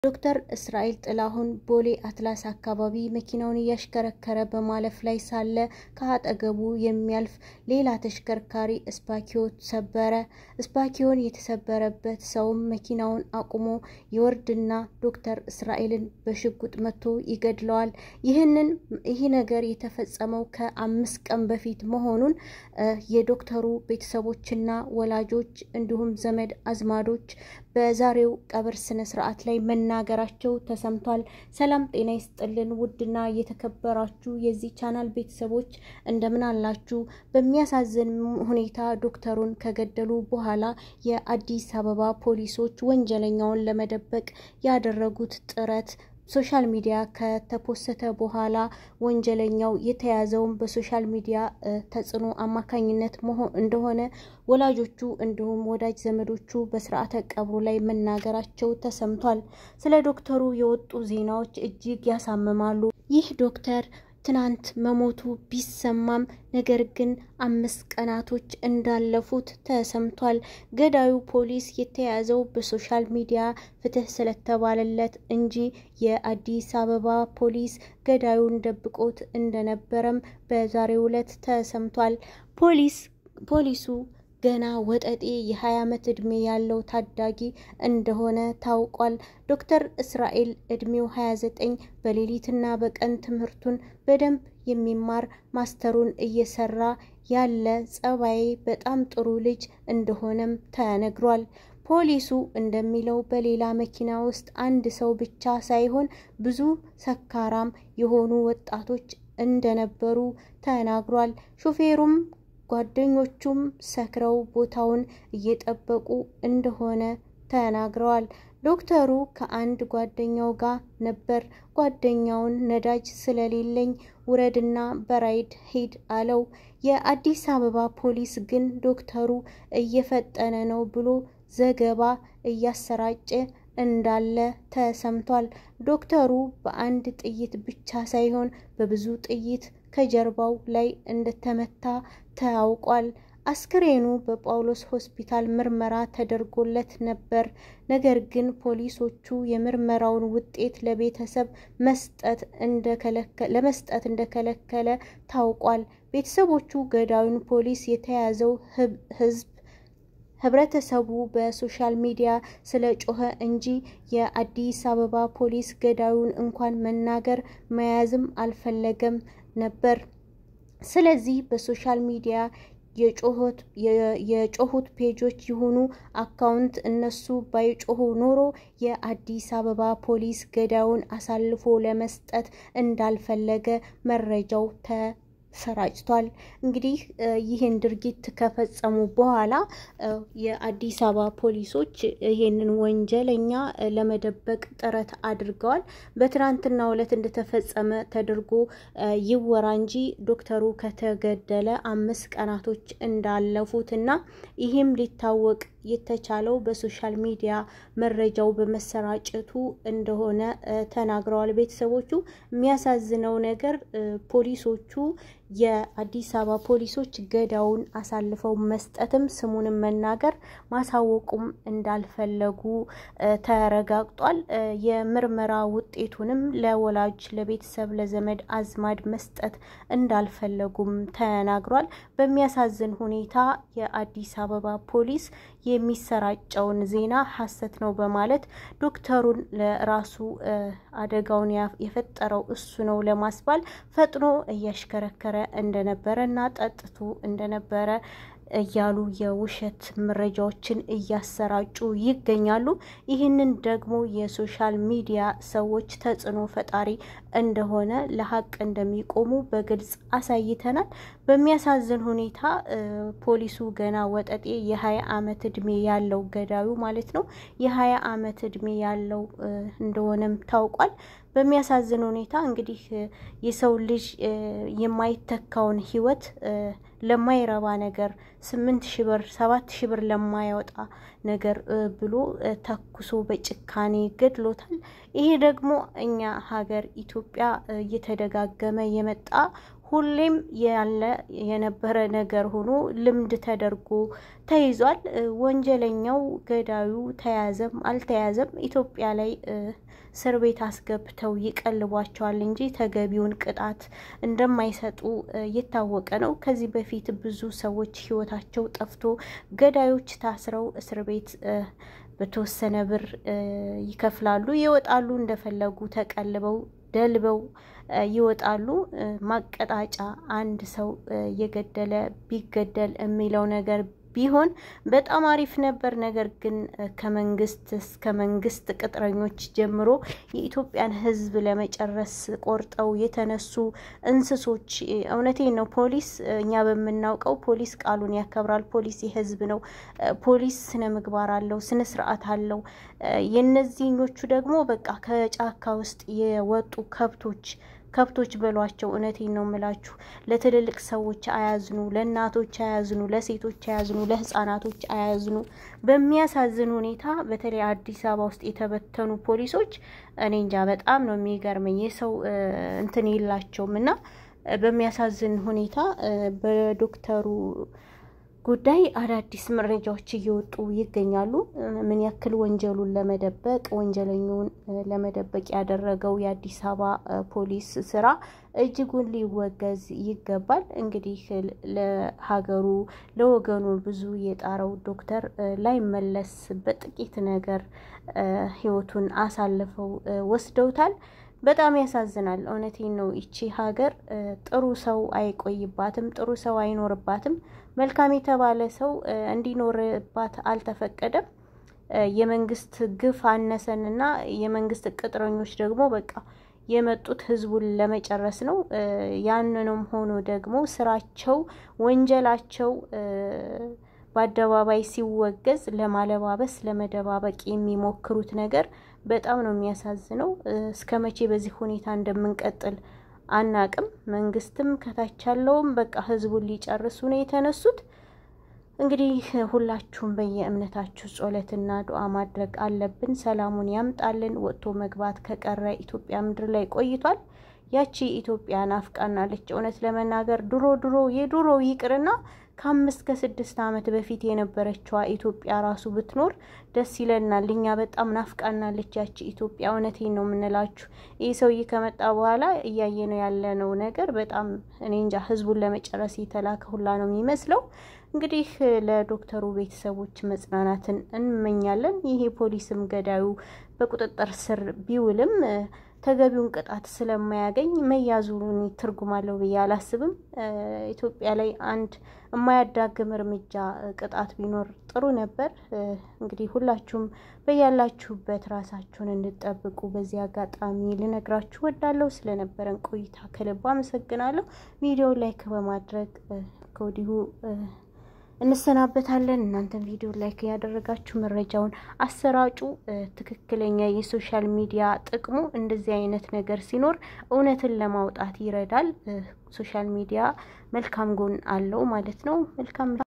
ዶክተር እስራኤል ጥላሁን ቦሌ አትላስ አካባቢ መኪናውን እያሽከረከረ በማለፍ ላይ ሳለ ከአጠገቡ የሚያልፍ ሌላ ተሽከርካሪ እስፓኪዮ ሰበረ። እስፓኪዮን የተሰበረበት ሰውም መኪናውን አቁሞ ይወርድና ዶክተር እስራኤልን በሽጉጥ መቶ ይገድለዋል። ይህንን ይህ ነገር የተፈጸመው ከአምስት ቀን በፊት መሆኑን የዶክተሩ ቤተሰቦችና ወላጆች እንዲሁም ዘመድ አዝማዶች በዛሬው ቀብር ስነ ስርዓት ላይ መናገራቸው ተሰምቷል። ሰላም ጤና ይስጥልን ውድና የተከበራችሁ የዚህ ቻናል ቤተሰቦች እንደምን አላችሁ? በሚያሳዝን ሁኔታ ዶክተሩን ከገደሉ በኋላ የአዲስ አበባ ፖሊሶች ወንጀለኛውን ለመደበቅ ያደረጉት ጥረት ሶሻል ሚዲያ ከተፖሰተ በኋላ ወንጀለኛው የተያዘውን በሶሻል ሚዲያ ተጽዕኖ አማካኝነት መሆን እንደሆነ ወላጆቹ እንዲሁም ወዳጅ ዘመዶቹ በስርዓተ ቀብሩ ላይ መናገራቸው ተሰምቷል። ስለ ዶክተሩ የወጡ ዜናዎች እጅግ ያሳምማሉ። ይህ ዶክተር ትናንት መሞቱ ቢሰማም ነገር ግን አምስት ቀናቶች እንዳለፉት ተሰምቷል። ገዳዩ ፖሊስ የተያዘው በሶሻል ሚዲያ ፍትህ ስለተባለለት እንጂ የአዲስ አበባ ፖሊስ ገዳዩን ደብቆት እንደነበረም በዛሬው ዕለት ተሰምቷል። ፖሊስ ፖሊሱ ገና ወጠጤ የ20 ዓመት ዕድሜ ያለው ታዳጊ እንደሆነ ታውቋል። ዶክተር እስራኤል ዕድሜው 29 በሌሊትና በቀን ትምህርቱን በደንብ የሚማር ማስተሩን እየሰራ ያለ ጸባዬ በጣም ጥሩ ልጅ እንደሆነም ተነግሯል። ፖሊሱ እንደሚለው በሌላ መኪና ውስጥ አንድ ሰው ብቻ ሳይሆን ብዙ ሰካራም የሆኑ ወጣቶች እንደነበሩ ተናግሯል። ሾፌሩም ጓደኞቹም ሰክረው ቦታውን እየጠበቁ እንደሆነ ተናግረዋል። ዶክተሩ ከአንድ ጓደኛው ጋር ነበር። ጓደኛውን ነዳጅ ስለሌለኝ ውረድና በራይድ ሂድ አለው። የአዲስ አበባ ፖሊስ ግን ዶክተሩ እየፈጠነ ነው ብሎ ዘገባ እያሰራጨ እንዳለ ተሰምቷል። ዶክተሩ በአንድ ጥይት ብቻ ሳይሆን በብዙ ጥይት ከጀርባው ላይ እንደተመታ ታውቋል። አስክሬኑ በጳውሎስ ሆስፒታል ምርመራ ተደርጎለት ነበር። ነገር ግን ፖሊሶቹ የምርመራውን ውጤት ለቤተሰብ መስጠት ለመስጠት እንደከለከለ ታውቋል። ቤተሰቦቹ ገዳዩን ፖሊስ የተያዘው ህዝብ ህብረተሰቡ በሶሻል ሚዲያ ስለ ጮኸ እንጂ የአዲስ አበባ ፖሊስ ገዳዩን እንኳን መናገር መያዝም አልፈለገም ነበር። ስለዚህ በሶሻል ሚዲያ የጮሁት ፔጆች ይሁኑ አካውንት እነሱ ባይጮሁ ኖሮ የአዲስ አበባ ፖሊስ ገዳዩን አሳልፎ ለመስጠት እንዳልፈለገ መረጃው ተሰራጭቷል። እንግዲህ ይህን ድርጊት ከፈጸሙ በኋላ የአዲስ አበባ ፖሊሶች ይህንን ወንጀለኛ ለመደበቅ ጥረት አድርገዋል። በትናንትናው ዕለት እንደተፈጸመ ተደርጎ ይወራ እንጂ ዶክተሩ ከተገደለ አምስት ቀናቶች እንዳለፉት እና ይህም ሊታወቅ የተቻለው በሶሻል ሚዲያ መረጃው በመሰራጨቱ እንደሆነ ተናግረዋል ቤተሰቦቹ። የሚያሳዝነው ነገር ፖሊሶቹ የአዲስ አበባ ፖሊሶች ገዳውን አሳልፈው መስጠትም ስሙንም መናገር ማሳወቁም እንዳልፈለጉ ተረጋግጧል። የምርመራ ውጤቱንም ለወላጅ ለቤተሰብ፣ ለዘመድ አዝማድ መስጠት እንዳልፈለጉም ተናግሯል። በሚያሳዝን ሁኔታ የአዲስ አበባ ፖሊስ የሚሰራጨውን ዜና ሐሰት ነው በማለት ዶክተሩን ለራሱ አደጋውን የፈጠረው እሱ ነው ለማስባል ፈጥኖ እያሽከረከረ እንደነበረ እና ጠጥቶ እንደነበረ እያሉ የውሸት መረጃዎችን እያሰራጩ ይገኛሉ። ይህንን ደግሞ የሶሻል ሚዲያ ሰዎች ተጽዕኖ ፈጣሪ እንደሆነ ለሀቅ እንደሚቆሙ በግልጽ አሳይተናል። በሚያሳዝን ሁኔታ ፖሊሱ ገና ወጠጤ የሀያ ዓመት እድሜ ያለው ገዳዩ ማለት ነው የሀያ ዓመት እድሜ ያለው እንደሆነም ታውቋል። በሚያሳዝን ሁኔታ እንግዲህ የሰው ልጅ የማይተካውን ሕይወት ለማይረባ ነገር ስምንት ሺ ብር ሰባት ሺ ብር ለማያወጣ ነገር ብሎ ተኩሶ በጭካኔ ገድሎታል። ይሄ ደግሞ እኛ ሀገር ኢትዮጵያ እየተደጋገመ የመጣ ሁሌም ያለ የነበረ ነገር ሆኖ ልምድ ተደርጎ ተይዟል። ወንጀለኛው ገዳዩ ተያዘም አልተያዘም ኢትዮጵያ ላይ እስር ቤት አስገብተው ይቀልቧቸዋል እንጂ ተገቢውን ቅጣት እንደማይሰጡ የታወቀ ነው። ከዚህ በፊት ብዙ ሰዎች ሕይወታቸው ጠፍቶ ገዳዮች ታስረው እስር ቤት በተወሰነ ብር ይከፍላሉ፣ ይወጣሉ። እንደፈለጉ ተቀልበው ደልበው ይወጣሉ። ማቀጣጫ አንድ ሰው የገደለ ቢገደል የሚለው ነገር ቢሆን በጣም አሪፍ ነበር። ነገር ግን ከመንግስት እስከ መንግስት ቅጥረኞች ጀምሮ የኢትዮጵያን ሕዝብ ለመጨረስ ቆርጠው የተነሱ እንስሶች፣ እውነቴን ነው። ፖሊስ እኛ በምናውቀው ፖሊስ ቃሉን ያከብራል። ፖሊስ የሕዝብ ነው። ፖሊስ ስነ ምግባር አለው፣ ስነ ስርዓት አለው። የእነዚህኞቹ ደግሞ በቃ ከጫካ ውስጥ የወጡ ከብቶች ከብቶች በሏቸው። እውነቴን ነው የምላችሁ። ለትልልቅ ሰዎች አያዝኑ፣ ለእናቶች አያዝኑ፣ ለሴቶች አያዝኑ፣ ለህፃናቶች አያዝኑ። በሚያሳዝን ሁኔታ በተለይ አዲስ አበባ ውስጥ የተበተኑ ፖሊሶች እኔ እንጃ በጣም ነው የሚገርመኝ። የሰው እንትን የላቸውም እና በሚያሳዝን ሁኔታ በዶክተሩ ጉዳይ አዳዲስ መረጃዎች እየወጡ ይገኛሉ። ምን ያክል ወንጀሉን ለመደበቅ ወንጀለኛውን ለመደበቅ ያደረገው የአዲስ አበባ ፖሊስ ስራ እጅጉን ሊወገዝ ይገባል። እንግዲህ ለሀገሩ ለወገኑ ብዙ የጣረው ዶክተር ላይመለስ በጥቂት ነገር ህይወቱን አሳልፈው ወስደውታል። በጣም ያሳዝናል። እውነቴን ነው። ይቺ ሀገር ጥሩ ሰው አይቆይባትም፣ ጥሩ ሰው አይኖርባትም። መልካም የተባለ ሰው እንዲኖርባት አልተፈቀደም። የመንግስት ግፍ አነሰንና የመንግስት ቅጥረኞች ደግሞ በቃ የመጡት ህዝቡን ለመጨረስ ነው። ያንንም ሆኖ ደግሞ ስራቸው ወንጀላቸው በአደባባይ ሲወገዝ ለማለባበስ ለመደባበቅ የሚሞክሩት ነገር በጣም ነው የሚያሳዝነው። እስከ መቼ በዚህ ሁኔታ እንደምንቀጥል አናቅም። መንግስትም ከታች ያለውም በቃ ህዝቡን ሊጨርሱ ነው የተነሱት። እንግዲህ ሁላችሁም በየእምነታችሁ ጸሎትና ዱዓ ማድረግ አለብን። ሰላሙን ያምጣልን። ወጥቶ መግባት ከቀረ ኢትዮጵያ ምድር ላይ ቆይቷል። ያቺ ኢትዮጵያ ናፍቃናለች። እውነት ለመናገር ድሮ ድሮ የድሮ ይቅርና ከአምስት ከስድስት ዓመት በፊት የነበረችዋ ኢትዮጵያ ራሱ ብትኖር ደስ ይለናል። እኛ በጣም ናፍቃናለች ያቺ ኢትዮጵያ። እውነቴን ነው የምንላችሁ። ይህ ሰውዬ ከመጣ በኋላ እያየ ነው ያለነው ነገር በጣም እኔ እንጃ፣ ህዝቡን ለመጨረስ የተላከ ሁላ ነው የሚመስለው። እንግዲህ ለዶክተሩ ቤተሰቦች መጽናናትን እንመኛለን። ይሄ ፖሊስም ገዳዩ በቁጥጥር ስር ቢውልም ተገቢውን ቅጣት ስለማያገኝ መያዙን ትርጉም አለው ብዬ አላስብም። ኢትዮጵያ ላይ አንድ የማያዳግም እርምጃ ቅጣት ቢኖር ጥሩ ነበር። እንግዲህ ሁላችሁም በያላችሁበት ራሳችሁን እንድጠብቁ በዚህ አጋጣሚ ልነግራችሁ ወዳለሁ። ስለነበረን ቆይታ ከልብ አመሰግናለሁ። ቪዲዮ ላይክ በማድረግ ከወዲሁ እንሰናበታለን። እናንተም ቪዲዮ ላይክ ያደረጋችሁ መረጃውን አሰራጩ። ትክክለኛ የሶሻል ሚዲያ ጥቅሙ እንደዚህ አይነት ነገር ሲኖር እውነትን ለማውጣት ይረዳል። ሶሻል ሚዲያ መልካም ጎን አለው ማለት ነው። መልካም